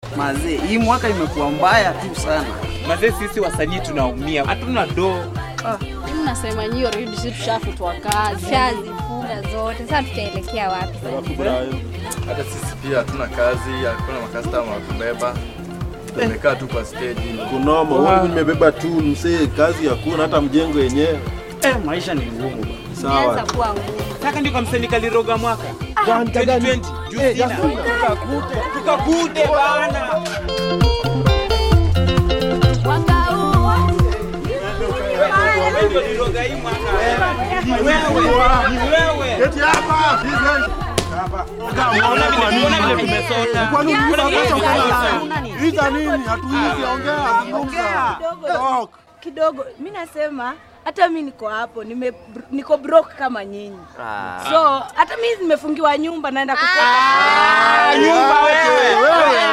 Mazee, hii mwaka imekuwa mbaya tu sana. Mazee, sisi wasanii tunaumia, hatuna doo. Nasema nyio redi si tushafutwa kazi. Shazifunga zote. Sasa tutaelekea wapi sasa? Hata sisi pia hatuna kazi, hakuna makastama wa kubeba. Tumekaa tu kwa stage. kunoma huku nimebeba tu msee, kazi hakuna, hata mjengo yenyewe. Eh, maisha ni ngumu. Sawa, Imeanza kuwa ngumu. Saka ndio kamseni kaliroga mwaka Gani, gani? 2020 juu sina tukakute bana. Wewe ndio liroga hii mwaka. Ni wewe, ni wewe. Unaona vile unaona vile tumesota. Kwani Unaona vile tumesota. Ita nini? Hatuizi, ongea, zungumza. Talk. kidogo mi nasema hata mi niko hapo nime, niko broke kama nyinyi so hata mi nimefungiwa nyumba naenda kukopa Nyumba wewe.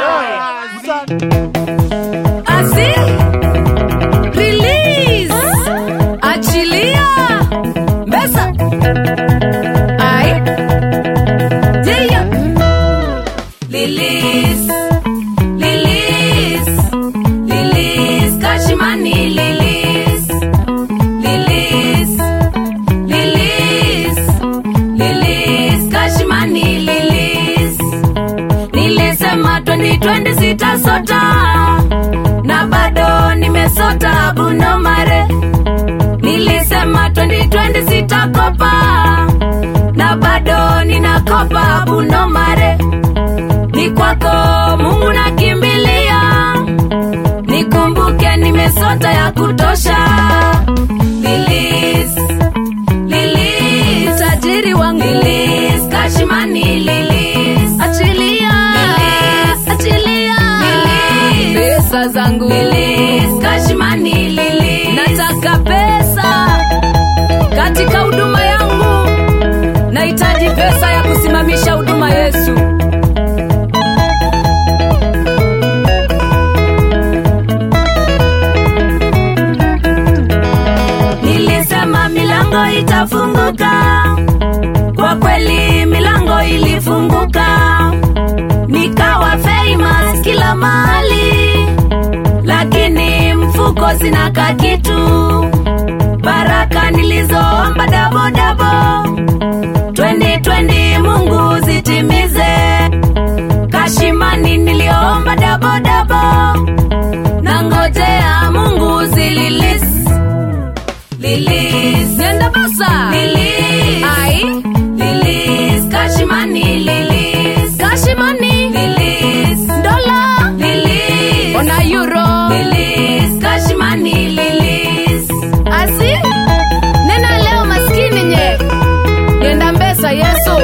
Azi release achilia Mbesa ai yeah release release release Kashimani release release release release Kashimani release Nilisema 2020 sitasota na bado nimesota Bruno Mare. Nilisema 2020 sitakopa na bado ninakopa Bruno Mare. Ni kwako Mungu nakimbilia, nikumbuke nimesota ya kutosha. Lilis, Lilis, tajiri wangu Lilis, Kashimani Lilis, achilia Lilis, achilia Lilis, pesa zangu Lilis, Kashimani Lilis, nataka pesa katika huduma yangu, nahitaji pesa ya kusimamisha huduma Yesu. Nilisema milango itafunguka, kwa kweli milango ilifunguka, nikawa famous kila mahali, lakini mfuko sina kakitu. Baraka nilizoomba dabo dabo, 2020 Mungu zitimize. Kashimani niliomba dabo dabo, nangojea Mungu zililis Lilis Nenda basa Lilis Ai Lilis Kashimani Lilis Kashimani Lilis Dola Lilis Ona euro Lilis Kashimani Lilis Asi Nena leo maskini nye Nenda mbesa Yesu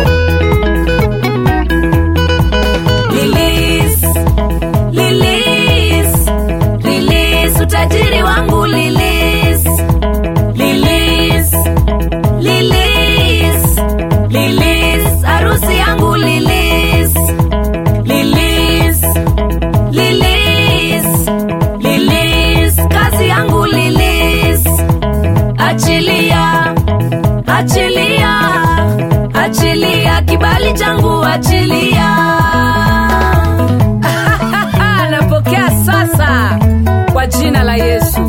Lilis Lilis Lilis utajiri wangu Lilis Lilis, Lilis, Lilis, harusi yangu Lilis, Lilis, Lilis, Lilis, kazi yangu Lilis, achilia, achilia, achilia kibali changu achilia. Napokea sasa kwa jina la Yesu.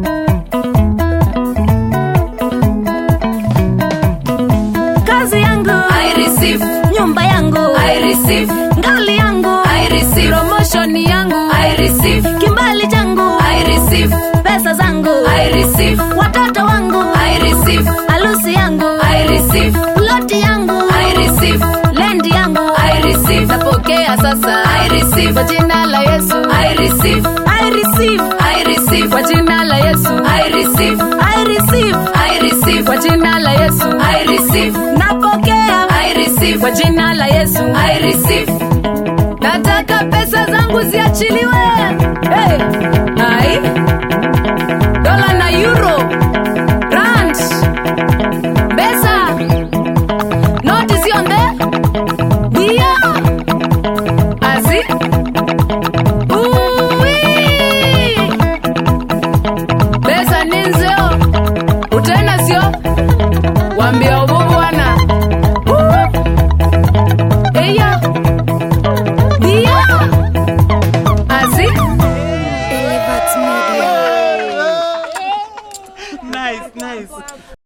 kazi yangu I receive nyumba yangu I receive ngali yangu I receive promotion yangu I receive kimbali changu I receive pesa zangu I receive watoto wangu I receive harusi yangu I receive ploti yangu I receive lendi yangu I receive napokea sasa I receive kwa jina la Yesu I receive I receive I receive kwa jina la Yesu I receive I receive I receive kwa jina la Yesu I receive napokea I receive kwa jina la Yesu I receive nataka pesa zangu ziachiliwe hey. Ai. dola na euro rand pesa noti zionde bia azi Uwi. pesa ninzio utena sio wambia ubu bwana Uh. eya bia nice, nice.